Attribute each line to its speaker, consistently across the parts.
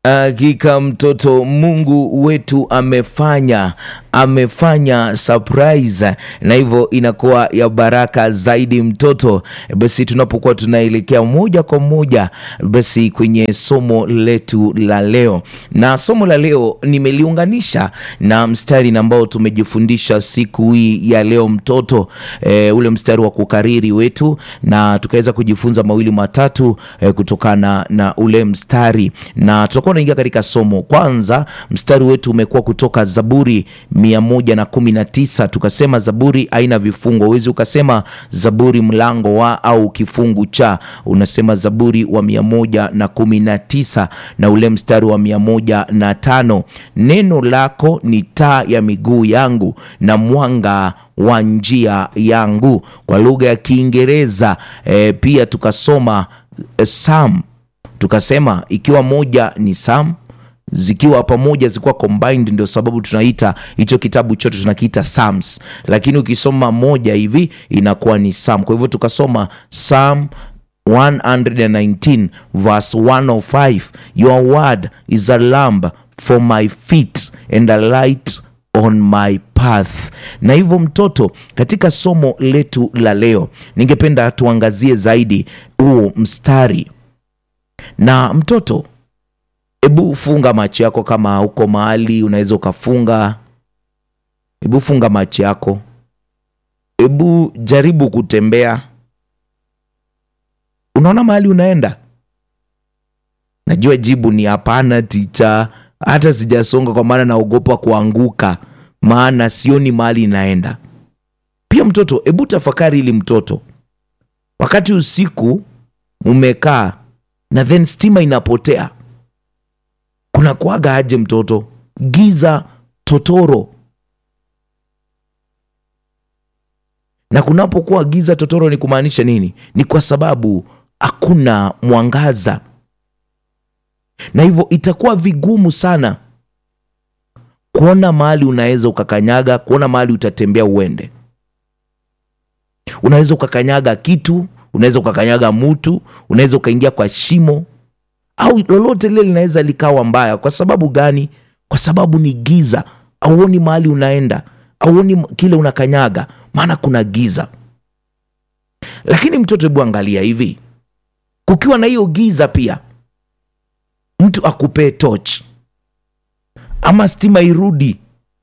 Speaker 1: Hakika mtoto, Mungu wetu amefanya amefanya surprise, na hivyo inakuwa ya baraka zaidi mtoto. Basi tunapokuwa tunaelekea moja kwa moja basi kwenye somo letu la leo, na somo la leo nimeliunganisha na mstari ambao tumejifundisha siku hii ya leo mtoto, e, ule mstari wa kukariri wetu, na tukaweza kujifunza mawili matatu e, kutokana na ule mstari, na tutakuwa tunaingia katika somo. Kwanza mstari wetu umekuwa kutoka Zaburi mia moja na kumi na tisa tukasema Zaburi haina vifungo. Huwezi ukasema Zaburi mlango wa au kifungu cha, unasema Zaburi wa mia moja na kumi na tisa na ule mstari wa mia moja na tano neno lako ni taa ya miguu yangu na mwanga wa njia yangu. Kwa lugha ya Kiingereza e, pia tukasoma e, Psalm tukasema ikiwa moja ni Psalm zikiwa pamoja zikuwa combined, ndio sababu tunaita hicho kitabu chote tunakiita Psalms, lakini ukisoma moja hivi inakuwa ni Psalm. Kwa hivyo tukasoma Psalm 119 verse 105, your word is a lamp for my feet and a light on my path. Na hivyo mtoto, katika somo letu la leo ningependa tuangazie zaidi huu mstari na mtoto Hebu funga macho yako, kama uko mahali unaweza ukafunga. Hebu funga macho yako, hebu jaribu kutembea. Unaona mahali unaenda? Najua jibu ni hapana, ticha. Hata sijasonga kwa maana naogopa kuanguka, maana sioni mahali inaenda. Pia mtoto, hebu tafakari ili mtoto, wakati usiku umekaa na then stima inapotea kuna kuaga aje mtoto? Giza totoro. Na kunapokuwa giza totoro ni kumaanisha nini? Ni kwa sababu hakuna mwangaza, na hivyo itakuwa vigumu sana kuona mahali unaweza ukakanyaga, kuona mahali utatembea uende. Unaweza ukakanyaga kitu, unaweza ukakanyaga mtu, unaweza ukaingia kwa shimo au lolote lile linaweza likawa mbaya. Kwa sababu gani? Kwa sababu ni giza, auoni mahali unaenda, auoni kile unakanyaga, maana kuna giza. Lakini mtoto, hebu angalia hivi, kukiwa na hiyo giza, pia mtu akupee toch ama stima irudi,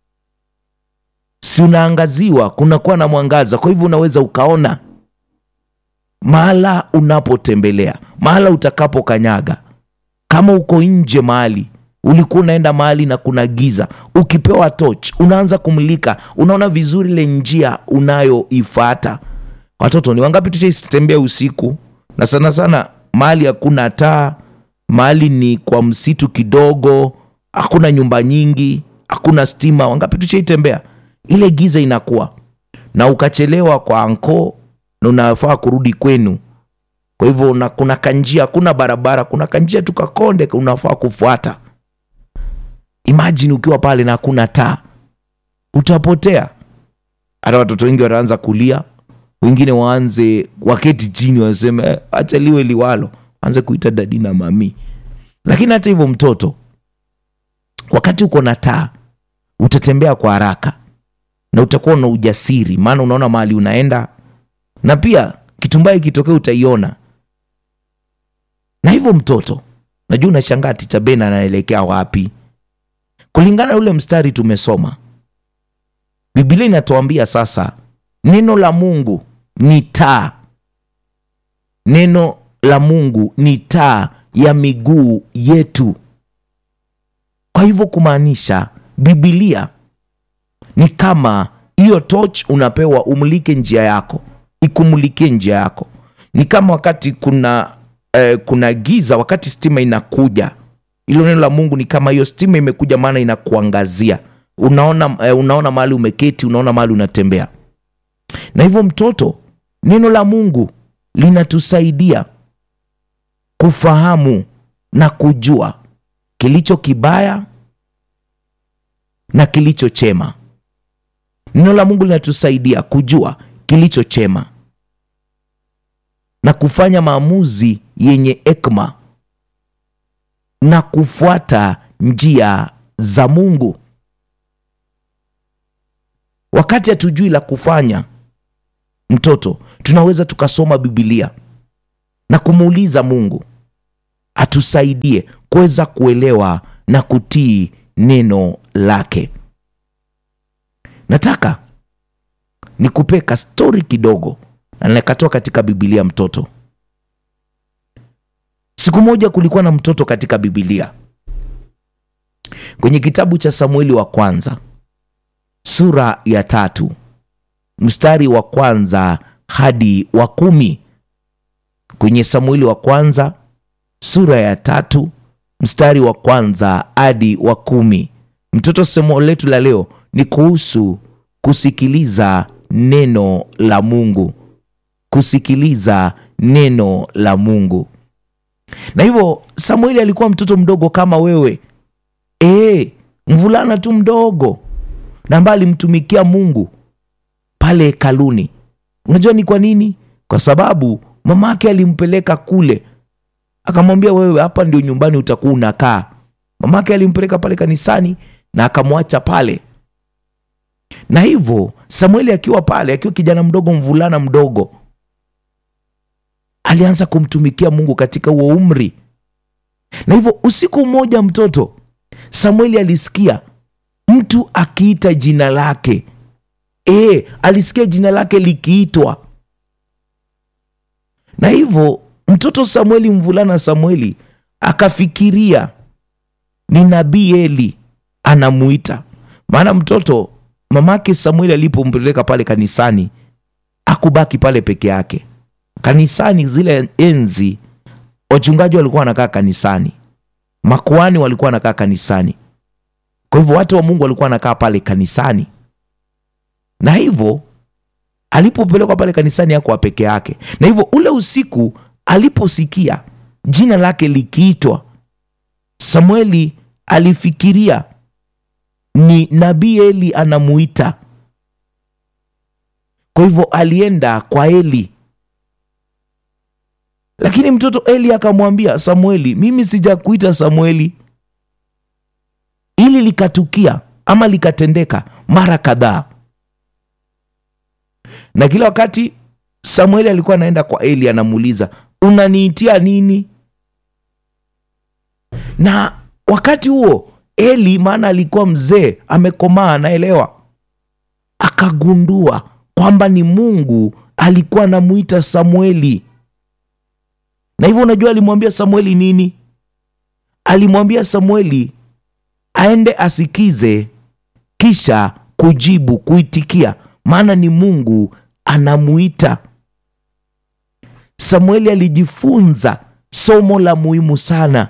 Speaker 1: si unaangaziwa, kunakuwa na mwangaza, kwa hivyo unaweza ukaona mahala unapotembelea, mahala utakapokanyaga kama uko nje mahali ulikuwa unaenda mahali na kuna giza, ukipewa toch unaanza kumulika, unaona vizuri ile njia unayoifata. Watoto ni wangapi tushaitembea usiku, na sana sana mahali hakuna taa, mahali ni kwa msitu kidogo, hakuna nyumba nyingi, hakuna stima. Wangapi tushaitembea ile giza inakuwa na ukachelewa kwa anko na unafaa kurudi kwenu kwa hivyo una, kuna kanjia, kuna barabara, kuna kanjia tu kakonde unafaa kufuata. Imajini ukiwa pale na hakuna taa, utapotea. Hata watoto wengi wataanza kulia, wengine waanze waketi chini, waseme eh, acha liwe liwalo, anze kuita dadi na mami. Lakini hata hivyo, mtoto, wakati uko na taa utatembea kwa haraka na utakuwa na ujasiri, maana unaona mahali unaenda, na pia kitu mbaya ikitokea utaiona na hivyo mtoto, najua unashangaa ticha Ben anaelekea wapi? Kulingana na ule mstari tumesoma, Biblia inatuambia sasa, neno la Mungu ni taa, neno la Mungu ni taa ya miguu yetu. Kwa hivyo kumaanisha Biblia ni kama hiyo toch unapewa umulike njia yako, ikumulikie njia yako. Ni kama wakati kuna Eh, kuna giza wakati stima inakuja, ilo neno la Mungu ni kama hiyo stima imekuja, maana inakuangazia. Unaona, eh, unaona mahali umeketi, unaona mahali unatembea. Na hivyo mtoto, neno la Mungu linatusaidia kufahamu na kujua kilicho kibaya na kilicho chema. Neno la Mungu linatusaidia kujua kilicho chema na kufanya maamuzi yenye hekima na kufuata njia za Mungu. Wakati hatujui la kufanya, mtoto, tunaweza tukasoma Biblia na kumuuliza Mungu atusaidie kuweza kuelewa na kutii neno lake. Nataka nikupe ka stori kidogo na nikatoa katika Biblia. Mtoto, siku moja kulikuwa na mtoto katika Biblia kwenye kitabu cha Samueli wa kwanza sura ya tatu mstari wa kwanza hadi wa kumi. Kwenye Samueli wa kwanza sura ya tatu mstari wa kwanza hadi wa kumi. Mtoto, somo letu la leo ni kuhusu kusikiliza neno la Mungu, kusikiliza neno la Mungu. Na hivyo Samueli alikuwa mtoto mdogo kama wewe, e, mvulana tu mdogo, na ambaye alimtumikia Mungu pale hekaluni. Unajua ni kwa nini? Kwa sababu mamake alimpeleka kule akamwambia wewe, hapa ndio nyumbani utakuwa unakaa. Mamake alimpeleka pale kanisani na akamwacha pale, na hivyo Samueli akiwa pale, akiwa kijana mdogo, mvulana mdogo, alianza kumtumikia Mungu katika huo umri. Na hivyo usiku mmoja, mtoto Samueli alisikia mtu akiita jina lake. E, alisikia jina lake likiitwa, na hivyo mtoto Samueli, mvulana Samueli akafikiria ni nabii Eli anamuita. Maana mtoto mamake Samueli alipompeleka pale kanisani akubaki pale peke yake. Kanisani zile enzi, wachungaji walikuwa wanakaa kanisani, makuani walikuwa wanakaa kanisani, kwa hivyo watu wa Mungu walikuwa wanakaa pale kanisani, na hivyo alipopelekwa pale kanisani hakuwa peke yake, na hivyo ule usiku aliposikia jina lake likiitwa, Samueli alifikiria ni nabii Eli anamuita. Kwa hivyo alienda kwa Eli, lakini mtoto Eli akamwambia Samueli, mimi sijakuita Samueli. Ili likatukia ama likatendeka mara kadhaa, na kila wakati Samueli alikuwa anaenda kwa Eli, anamuuliza unaniitia nini? Na wakati huo Eli, maana alikuwa mzee, amekomaa, anaelewa, akagundua kwamba ni Mungu alikuwa anamuita Samueli. Na hivyo unajua alimwambia Samueli nini? Alimwambia Samueli aende asikize, kisha kujibu, kuitikia, maana ni Mungu anamuita. Samueli alijifunza somo la muhimu sana.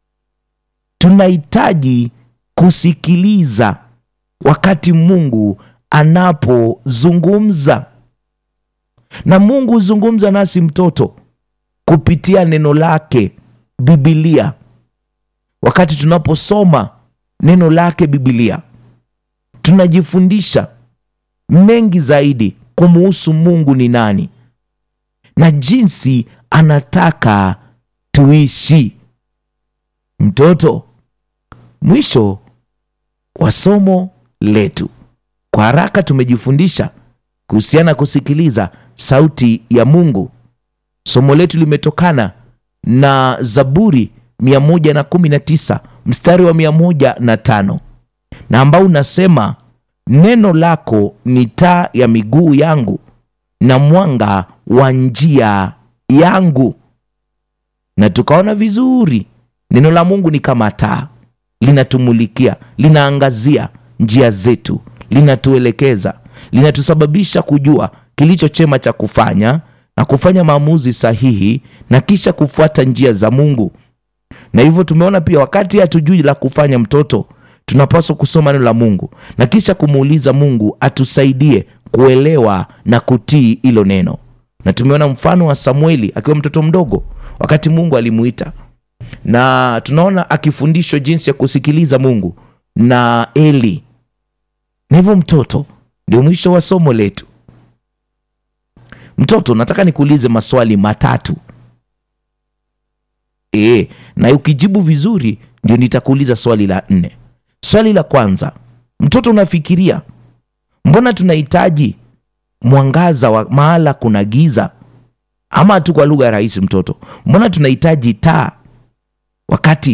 Speaker 1: Tunahitaji kusikiliza wakati Mungu anapozungumza, na Mungu huzungumza nasi mtoto kupitia neno lake Biblia. Wakati tunaposoma neno lake Biblia, tunajifundisha mengi zaidi kumuhusu Mungu ni nani na jinsi anataka tuishi. Mtoto, mwisho wa somo letu, kwa haraka tumejifundisha kuhusiana na kusikiliza sauti ya Mungu. Somo letu limetokana na Zaburi 119 mstari wa 105 na ambao unasema, neno lako ni taa ya miguu yangu na mwanga wa njia yangu. Na tukaona vizuri neno la Mungu ni kama taa, linatumulikia, linaangazia njia zetu, linatuelekeza, linatusababisha kujua kilicho chema cha kufanya na kufanya maamuzi sahihi na kisha kufuata njia za Mungu. Na hivyo tumeona pia, wakati hatujui la kufanya, mtoto, tunapaswa kusoma neno la Mungu na kisha kumuuliza Mungu atusaidie kuelewa na kutii hilo neno. Na tumeona mfano wa Samueli akiwa mtoto mdogo, wakati Mungu alimuita, na tunaona akifundishwa jinsi ya kusikiliza Mungu na Eli. Na hivyo mtoto, ndio mwisho wa somo letu. Mtoto, nataka nikuulize maswali matatu e, na ukijibu vizuri ndio nitakuuliza swali la nne swali la kwanza mtoto unafikiria mbona tunahitaji mwangaza wa mahala kuna giza ama tu kwa lugha rahisi mtoto mbona tunahitaji taa wakati